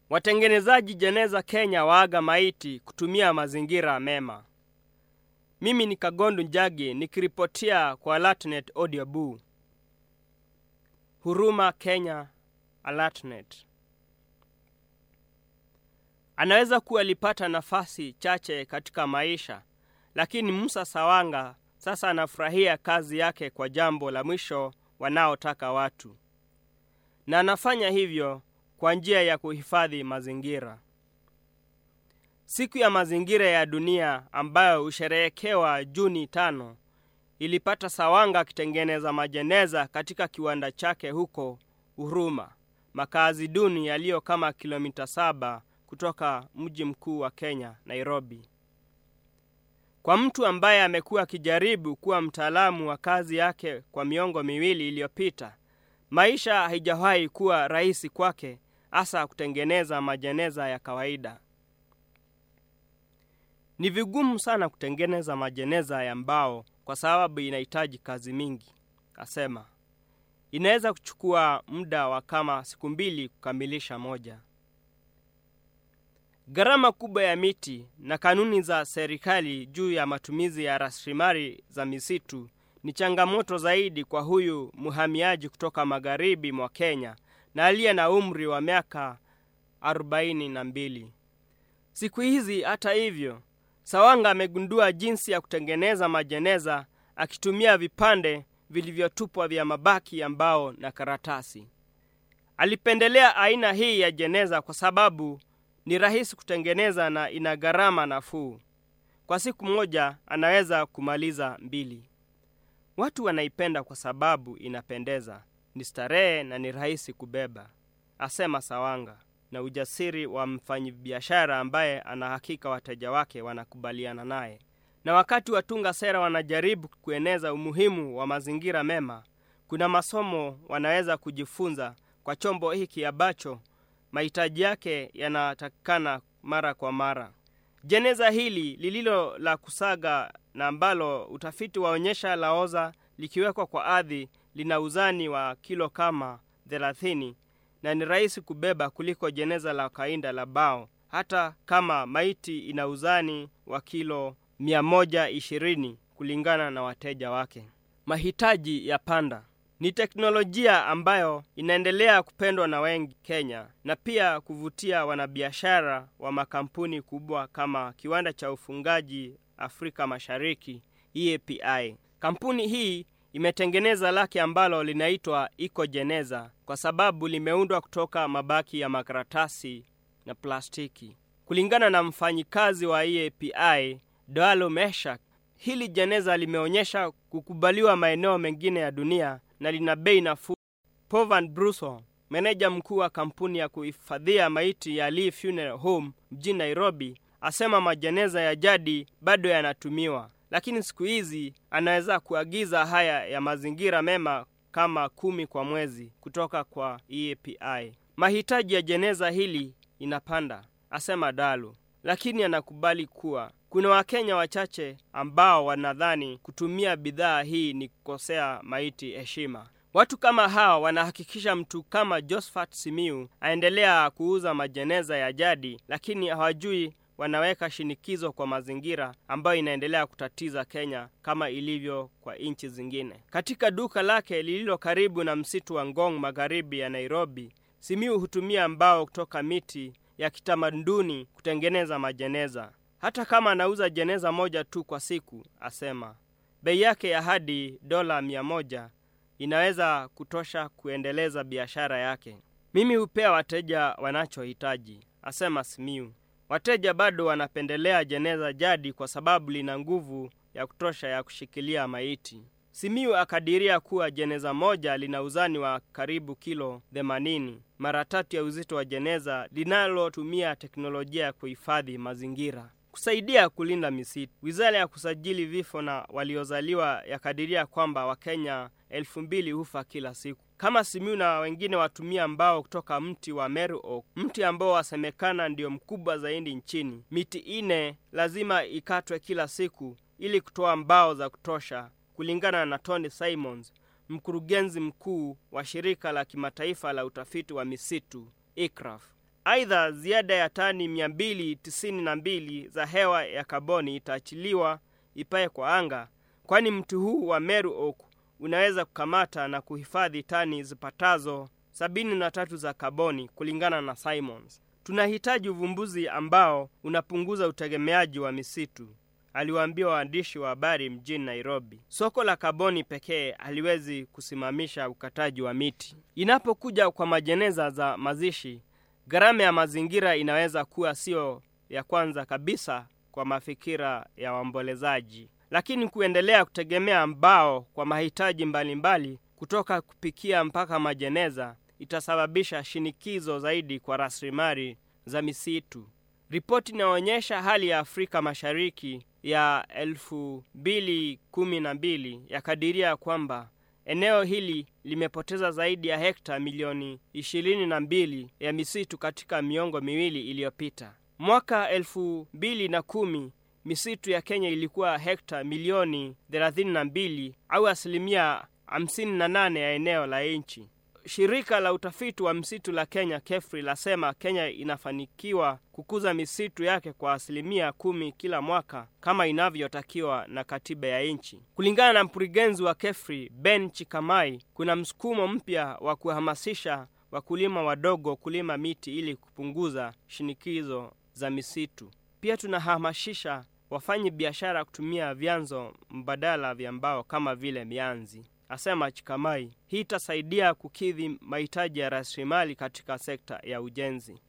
Watengenezaji jeneza Kenya waaga maiti kutumia mazingira mema. Mimi ni Kagondu Njagi nikiripotia kwa Alatnet Audio Boo. Huruma Kenya, Alatnet. Anaweza kuwa alipata nafasi chache katika maisha, lakini Musa Sawanga sasa anafurahia kazi yake kwa jambo la mwisho wanaotaka watu, na anafanya hivyo kwa njia ya kuhifadhi mazingira. Siku ya mazingira ya dunia ambayo husherehekewa Juni tano ilipata Sawanga akitengeneza majeneza katika kiwanda chake huko Huruma, makazi duni yaliyo kama kilomita saba kutoka mji mkuu wa Kenya, Nairobi. Kwa mtu ambaye amekuwa akijaribu kuwa mtaalamu wa kazi yake kwa miongo miwili iliyopita, maisha haijawahi kuwa rahisi kwake, hasa kutengeneza majeneza ya kawaida. Ni vigumu sana kutengeneza majeneza ya mbao kwa sababu inahitaji kazi mingi, asema. Inaweza kuchukua muda wa kama siku mbili kukamilisha moja. Gharama kubwa ya miti na kanuni za serikali juu ya matumizi ya rasilimali za misitu ni changamoto zaidi kwa huyu mhamiaji kutoka magharibi mwa Kenya na aliye na umri wa miaka arobaini na mbili. Siku hizi hata hivyo, Sawanga amegundua jinsi ya kutengeneza majeneza akitumia vipande vilivyotupwa vya mabaki ya mbao na karatasi. Alipendelea aina hii ya jeneza kwa sababu ni rahisi kutengeneza na ina gharama nafuu. Kwa siku moja anaweza kumaliza mbili. Watu wanaipenda kwa sababu inapendeza, ni starehe na ni rahisi kubeba, asema Sawanga na ujasiri wa mfanyabiashara ambaye anahakika wateja wake wanakubaliana naye. Na wakati watunga sera wanajaribu kueneza umuhimu wa mazingira mema, kuna masomo wanaweza kujifunza kwa chombo hiki ambacho mahitaji yake yanatakikana mara kwa mara. Jeneza hili lililo la kusaga na ambalo utafiti waonyesha laoza likiwekwa kwa ardhi lina uzani wa kilo kama thelathini na ni rahisi kubeba kuliko jeneza la kawaida la bao, hata kama maiti ina uzani wa kilo mia moja ishirini kulingana na wateja wake. Mahitaji ya panda ni teknolojia ambayo inaendelea kupendwa na wengi Kenya na pia kuvutia wanabiashara wa makampuni kubwa kama kiwanda cha ufungaji Afrika Mashariki EAPI. Kampuni hii imetengeneza lake ambalo linaitwa Ecojeneza kwa sababu limeundwa kutoka mabaki ya makaratasi na plastiki. Kulingana na mfanyikazi wa EAPI Doalo Meshak, hili jeneza limeonyesha kukubaliwa maeneo mengine ya dunia na lina bei nafuu. Povan Bruso, meneja mkuu wa kampuni ya kuhifadhia maiti ya Lee Funeral Home mjini Nairobi, asema majeneza ya jadi bado yanatumiwa, lakini siku hizi anaweza kuagiza haya ya mazingira mema kama kumi kwa mwezi kutoka kwa EAPI. Mahitaji ya jeneza hili inapanda, asema Dalu, lakini anakubali kuwa kuna Wakenya wachache ambao wanadhani kutumia bidhaa hii ni kukosea maiti heshima. Watu kama hawa wanahakikisha mtu kama Josephat Simiu aendelea kuuza majeneza ya jadi, lakini hawajui wanaweka shinikizo kwa mazingira ambayo inaendelea kutatiza Kenya kama ilivyo kwa nchi zingine. Katika duka lake lililo karibu na msitu wa Ngong magharibi ya Nairobi, Simiu hutumia mbao kutoka miti ya kitamaduni kutengeneza majeneza. Hata kama anauza jeneza moja tu kwa siku, asema bei yake ya hadi dola mia moja inaweza kutosha kuendeleza biashara yake. Mimi hupea wateja wanachohitaji, asema Simiu. Wateja bado wanapendelea jeneza jadi kwa sababu lina nguvu ya kutosha ya kushikilia maiti. Simiu akadiria kuwa jeneza moja lina uzani wa karibu kilo 80, mara tatu ya uzito wa jeneza linalotumia teknolojia ya kuhifadhi mazingira. Kusaidia kulinda misitu, wizara ya kusajili vifo na waliozaliwa yakadiria kwamba Wakenya elfu mbili hufa kila siku. Kama Simiu na wengine watumia mbao kutoka mti wa Meru Oak, mti ambao wasemekana ndio mkubwa zaidi nchini. Miti ine lazima ikatwe kila siku ili kutoa mbao za kutosha, kulingana na Tony Simons, mkurugenzi mkuu wa shirika la kimataifa la utafiti wa misitu ICRAF. Aidha, ziada ya tani 292 za hewa ya kaboni itaachiliwa ipae kwa anga, kwani mti huu wa Meru Oak unaweza kukamata na kuhifadhi tani zipatazo 73 za kaboni kulingana na Simons. Tunahitaji uvumbuzi ambao unapunguza utegemeaji wa misitu, aliwaambia waandishi wa habari mjini Nairobi. Soko la kaboni pekee haliwezi kusimamisha ukataji wa miti. Inapokuja kwa majeneza za mazishi, gharama ya mazingira inaweza kuwa sio ya kwanza kabisa kwa mafikira ya waombolezaji, lakini kuendelea kutegemea mbao kwa mahitaji mbalimbali mbali, kutoka kupikia mpaka majeneza itasababisha shinikizo zaidi kwa rasilimali za misitu. Ripoti inaonyesha hali ya Afrika Mashariki ya elfu mbili kumi na mbili yakadiria kwamba eneo hili limepoteza zaidi ya hekta milioni ishirini na mbili ya misitu katika miongo miwili iliyopita. Mwaka elfu mbili na kumi misitu ya Kenya ilikuwa hekta milioni thelathini na mbili au asilimia hamsini na nane ya eneo la nchi. Shirika la utafiti wa msitu la Kenya KEFRI lasema Kenya inafanikiwa kukuza misitu yake kwa asilimia kumi kila mwaka kama inavyotakiwa na katiba ya nchi. Kulingana na mkurugenzi wa KEFRI Ben Chikamai, kuna msukumo mpya wa kuhamasisha wakulima wadogo kulima miti ili kupunguza shinikizo za misitu. Pia tunahamasisha wafanyi biashara kutumia vyanzo mbadala vya mbao kama vile mianzi asema Chikamai. Hii itasaidia kukidhi mahitaji ya rasilimali katika sekta ya ujenzi.